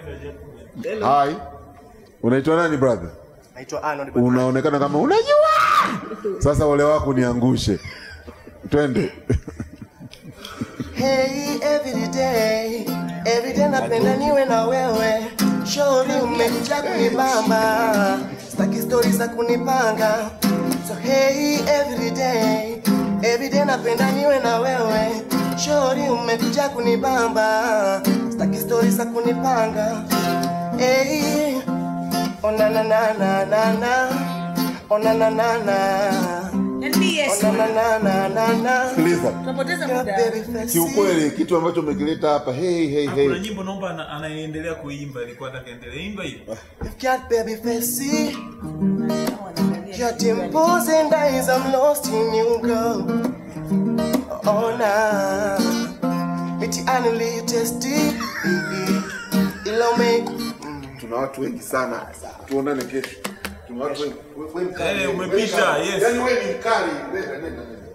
Hai. Unaitwa nani brother? Naitwa Arnold Bakari. Unaonekana kama unajua. Sasa ole wako niangushe. Twende. Hey, every day, every day napenda niwe na wewe. Shauri umekuja kunibamba, staki stori za kunipanga. So hey, every day, every day napenda niwe na wewe. Shauri umekuja kunibamba, staki stori za kunipanga. Hey, oh na na na na na na, oh na na na na. NBS. Oh na na na na na. Sikiliza. Tunapoteza Your muda. baby face. Kiukweli kitu ambacho umekileta hapa hey hey Kuna hey. nyimbo naomba ana- anaendelea kuimba, ilikuwa nataka endelee imba hiyo. You've got baby face. Your dimples and eyes, I'm lost in you, girl. Oh, nah. Miti anili testi. Ilo me. Tuna watu wengi sana. Tuonane kesho. Tuna watu wengi. Wewe mkali. Eh, umepita, yes. Yaani wewe ni mkali. Nenda nenda nenda.